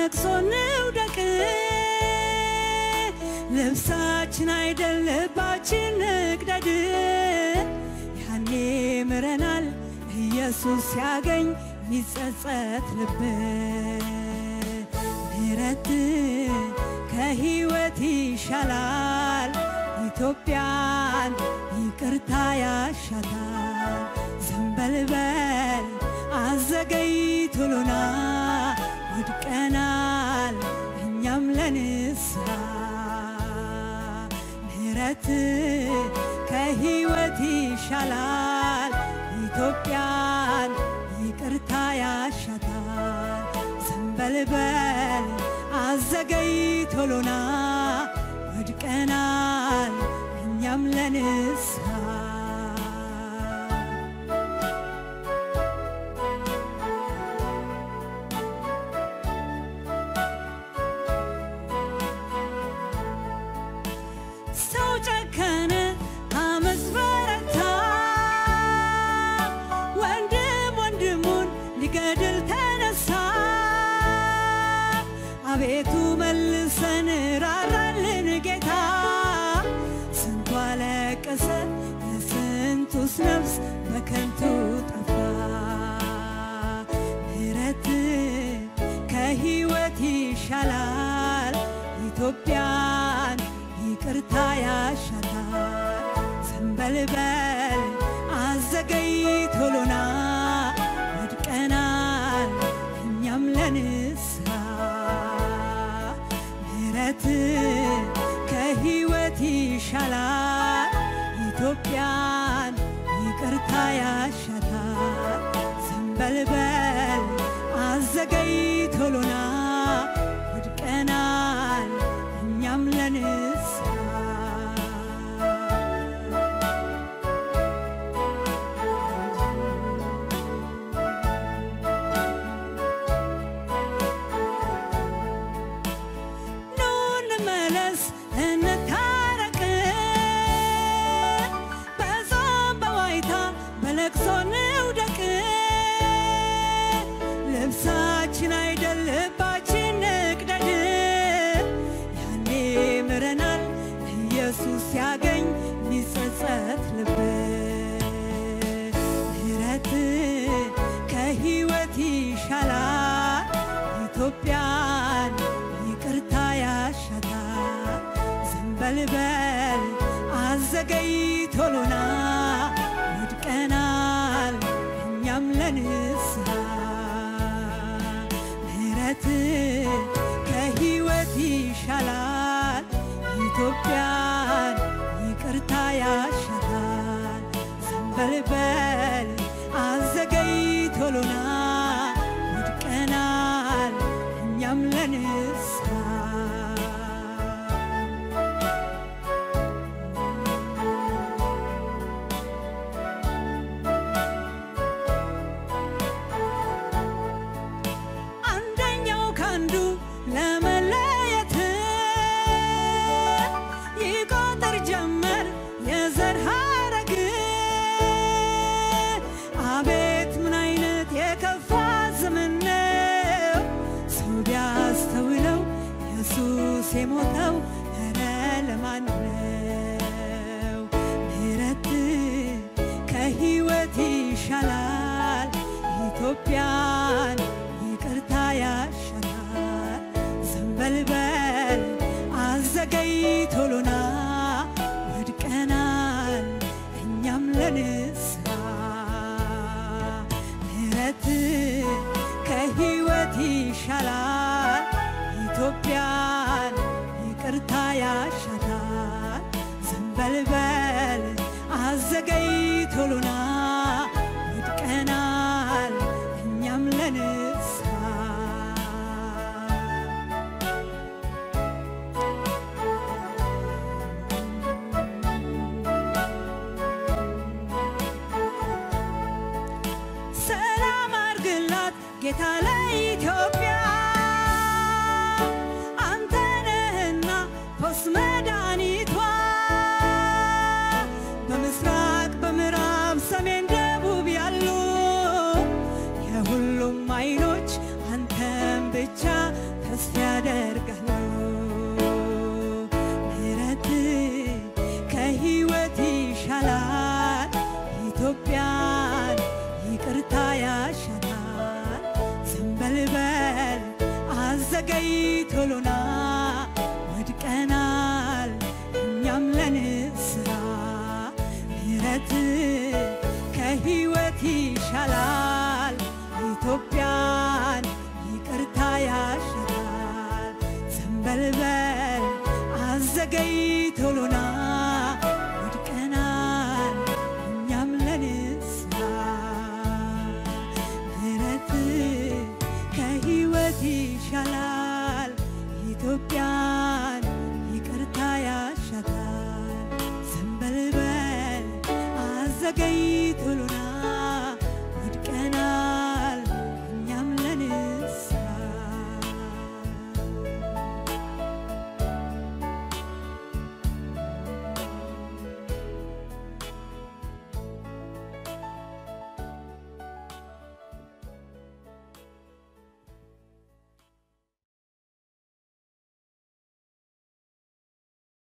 በለቅሶ እንውደቅ ልብሳችን አይደል ልባችን ንቅደድ ያኔ ምረናል ኢየሱስ ሲያገኝ ሚጸጸት ልብ ምሕረት ከሕይወት ይሻላል ኢትዮጵያን ይቅርታ ያሻታል ዘንበልበል አዘገይቶሎና ወድቀናል እኛም ለንስሐ ምሕረት ከሕይወት ይሻላል ኢትዮጵያን ይቅርታ ያሻታል ዘንበልበል አዘገይቶሎና ወድቀናል እኛም ለንስሐ ሰው ጨከነ አመፅ በረታ ወንድም ወንድሙን ሊገድል ተነሳ አቤቱ መልሰን ራራልን ጌታ ስንቱ አለቀሰ የስንቱስ ነፍስ በከንቱ ጠፋ ምሕረት ከሕይወት ይሻላል ኢትዮጵያን ይቅርታ ያሻታል ዘንበልበል አዘገይቶሎና ወድቀናል እኛም ለንስሐ ምሕረት ከሕይወት ይሻላል ኢትዮጵያን ይቅርታ ያሻታል ዘንበልበል አዘገይቶሎና ወድቀናል እኛም ለንስሐ ኑ እንመለስ እንታረቅ በጾም በዋይታ በለቅሶ እንውደቅ ልብሳችን አይደል ልባችን ንቅደድ ያኔ ምረናል ኢየሱስ ሲያገኝ ሚጸጸት ልብ ምሕረት ከሕይወት ይሻላል ኢትዮጵያን ይቅርታ ያሻታል ዘንበልበል አዘገይቶሎና ወድቀናል እኛም ለንስሐ ምሕረት ከሕይወት ይሻላል ኢትዮጵያን ይቅርታ ያሻታል ዘንበልበል አዘገይቶሎና ወድቀናል እኛም ለንስሐ አንደኛው ካንዱ ለመለየት ይቆጥር ጀመር የዘር ሐረግ አቤት ምን አይነት የከፋ ዘመን ነው ሰው ቢያስተውለው ኢየሱስ የሞተው ኧረ ለማን ነው ምሕረት ከሕይወት ይሻላል ኢትዮጵያን ይቅርታ ያሻታል ዘንበልበል አዘገይቶሎና ወድቀናል እኛም ለንስሐ ምሕረት ከሕይወት ይሻላል ኢትዮጵያን ይቅርታ ያሻታል ዘንበልበል አዘገይቶሎና ወድቀናል እኛም ለንስሐ ሰላም አርግላት ጌታ ለኢትዮጵያ አንተ ነህና ፈውስ መድኃኒቷ በምስራቅ በምዕራብ ሰሜን ተስፋ ያደርጋለሁ ምህረት ከህይወት ይሻላል ኢትዮጵያን ይቅርታ ያሻላል ዘንበልበል አዘገይቶሎና ወድቀናል እኛም ለንስራ ምህረት ከህይወት ይሻላል ኢትዮጵያን ይቅርታ ያሻላል